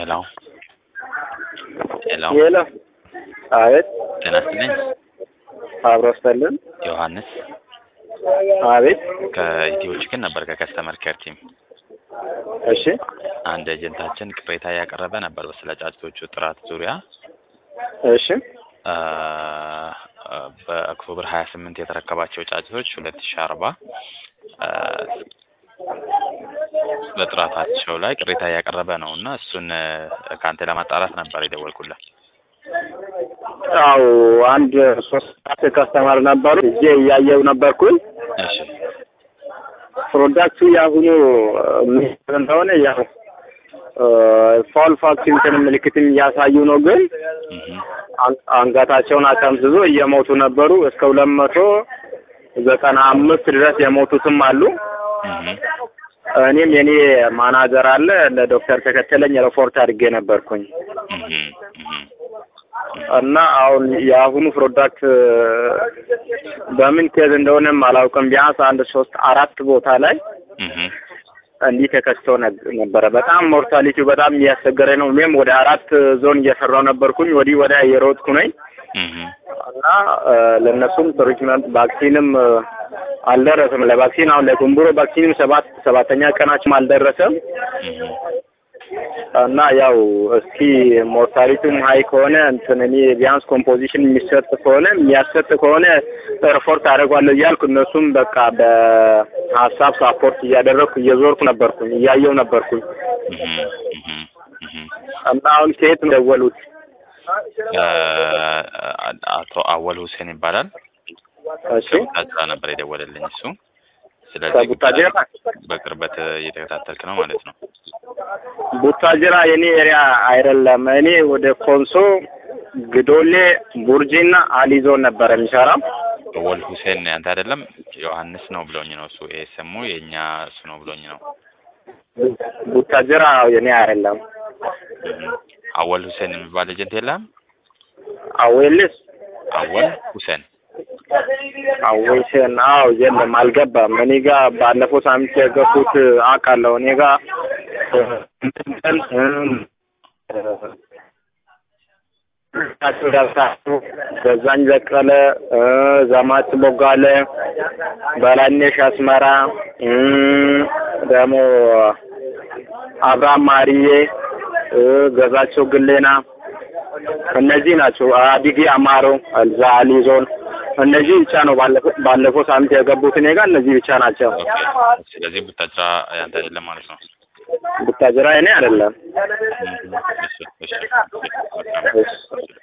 ሄሎ ሄሎ ሄሎ አቤት ጤና ይስጥልኝ አብሮ ስተልን ዮሐንስ አቤት ከኢትዮ ችግር ነበር ከከስተመር ኬር ቲም እሺ አንድ ኤጀንታችን ቅሬታ ያቀረበ ነበር ስለ ጫጭቶቹ ጥራት ዙሪያ እሺ አ፣ አ፣ በኦክቶበር ሀያ ስምንት የተረከባቸው ጫጭቶች ሁለት ሺ አርባ በጥራታቸው ላይ ቅሬታ እያቀረበ ነው እና እሱን አ፣ ከአንተ ለማጣራት ነበር የደወልኩለት። አው አንድ ሶስት አራት ከስተመር ነበሩ እጄ እያየው ነበርኩኝ እሺ ፕሮዳክቱ የአሁኑ ምን እንደሆነ ያው ፋል ቫክሲን ምልክትም እያሳዩ ነው ግን እህ አን- አንገታቸውን አጠምዝዞ እየሞቱ ነበሩ እስከ ሁለት መቶ ዘጠና አምስት ድረስ የሞቱትም አሉ እህ እኔም የኔ ማናጀር አለ ለዶክተር ተከተለኝ ሪፖርት አድርጌ ነበርኩኝ እህ እህ እና አሁን የአሁኑ ፕሮዳክት በምን ኬዝ እንደሆነም አላውቅም። ቢያንስ አንድ ሶስት አራት ቦታ ላይ እህ እንዲህ ተከስቶ ነግ- ነበረ። በጣም ሞርታሊቲው በጣም እያስቸገረ ነው። እኔም ወደ አራት ዞን እየሰራው ነበርኩኝ ወዲህ ወደ የሮጥኩ ነኝ እህ እና እ፣ ለእነሱም ትሪትመንት ቫክሲንም እ፣ አልደረሰም። ለቫክሲን አሁን ለጉንቡሮ ቫክሲንም ሰባት ሰባተኛ ቀናችም አልደረሰም እህ እና ያው እስኪ ሞርታሊቲም ሀይ ከሆነ እንትን እኔ ቢያንስ ኮምፖዚሽን የሚሰጥ ከሆነ የሚያሰጥ ከሆነ ሪፖርት አደርጓለሁ እያልኩ እነሱም በቃ በሀሳብ ሳፖርት እያደረግኩ እየዞርኩ ነበርኩኝ እያየው ነበርኩኝ እህ እህ እህ እና አሁን ከየት ነው ደወሉት? አ፣ አቶ አወል ሁሴን ይባላል። እሺ ከቡታጅራ ነበር የደወለልኝ እሱ። ስለዚህ ከቡታጅራ በቅርበት እየተከታተልክ ነው ማለት ነው። ቡታጅራ የኔ ኤሪያ አይደለም። እኔ ወደ ኮንሶ፣ ግዶሌ፣ ቡርጂና አሊ ዞን ነበረ የሚሰራው። አወል ሁሴን ያንተ አይደለም ዮሐንስ ነው ብሎኝ ነው እሱ። ይሄ ስሙ የእኛ እሱ ነው ብሎኝ ነው። ቡታጅራ የኔ አይደለም። እህ አወል ሁሴን የሚባል ኤጀንት የለም። አዌልስ አወል ሁሴን አዌሽን አዎ፣ የለም አልገባም። እኔ ጋ ባለፈው ሳምንት የገቡት አውቃለሁ። እኔ ጋ እንትን እም፣ እ፣ ገዛኝ በቀለ እ፣ ዘማች ቦጋለ፣ በላይነሽ አስመራ እም፣ ደግሞ አብርሃም ማሪዬ እ፣ ገዛቸው ግሌና እነዚህ ናቸው። አዲጊ አማሮ እዛ አሊ ዞን እነዚህ ብቻ ነው ባለፈው ባለፈው ሳምንት የገቡት እኔ ጋር እነዚህ ብቻ ናቸው። ኦኬ። ስለዚህ ቡታጅራ ያንተ አይደለም ማለት ነው። ቡታጅራ እኔ አይደለም። እህ እሺ እሺ እሺ። እሺ።